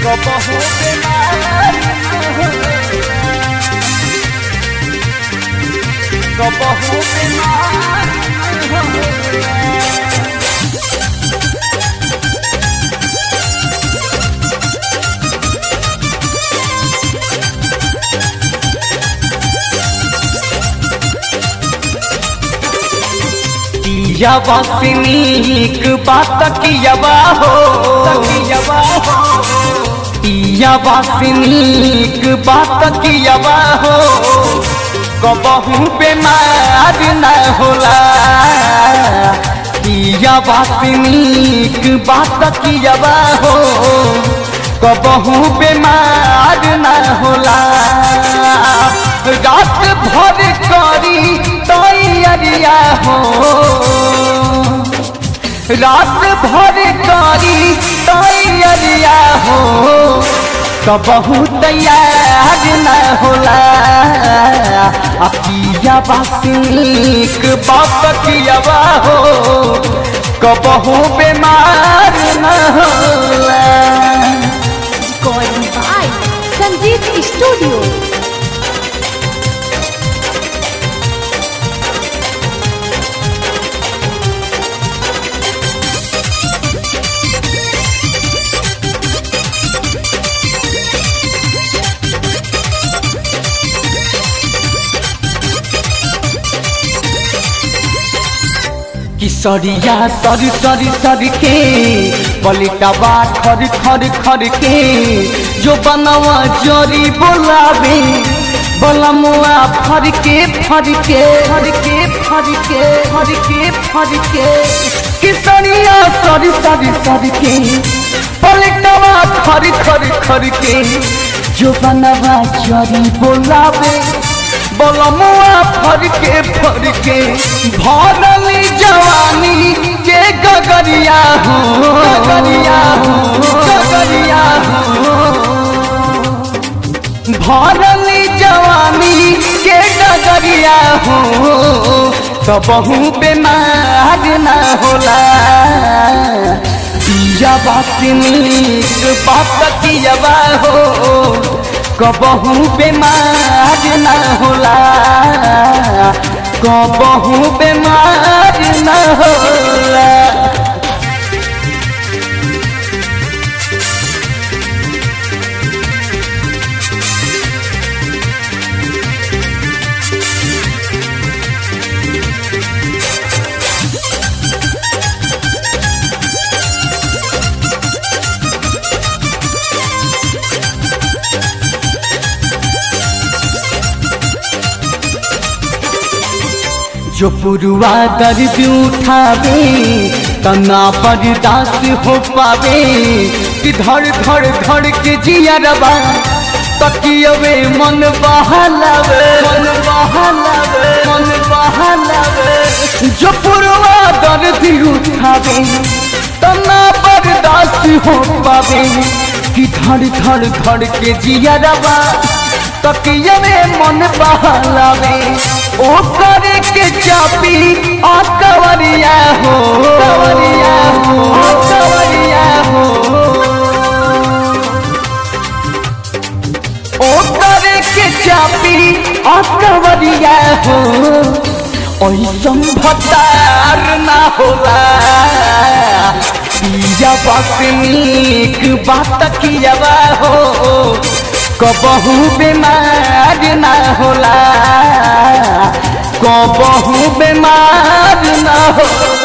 कबहू बीमार न होला कबहू बीमार न होला कियावा से नीक बात कियावा हो कियावा हो कियावा से नीक बात कियावा हो कबहू बीमार न होला कियावा से नीक बात कियावा हो कबहू बीमार न होला रात भर करी तैयारिया हो रात भर करी तैयारिया हो कबहू तैयार न होला अकिया बासिक बाप कियावा हो कबहू बीमार न होला Recording by Sanjeev Studio. किसरिया सर सर सर के पलिटवा खर खर खर के जो बनवा जोरी बोलावे बलमुआ फर के फर के फर के फर के फर के फर के किसरिया सर सर सर के पलिटवा खर खर खर के जो बनवा जोरी बोलावे बलमुआ फरके फरके भरली जवानी के गगरिया हो गगरिया हो गगरिया हो भरली जवानी के गगरिया हो कबहू बीमार न होला पिया बात नीक बात कियावा हो कबहू बीमार न होला कबहू बीमार न होला जो पुरुआ दर्द उठावे तना बर्दाश्त हो पावे कि धड़ धड़ धड़ के जियरबा तकियवे मन बहलावे मन बहलावे मन बहलावे जो पुरुआ दर्द उठावे तना बर्दाश्त हो पावे कि धड़ धड़ धड़ के जियरबा तकियवे मन बहलावे ओ करे के चापी आ कवरिया हो कवरिया हो आ कवरिया हो ओ करे के चापी आ कवरिया हो ऐसन भतार ना होला पिया बात नीक बात कियावा हो कबहू बीमार ना होला कबहू बीमार ना होला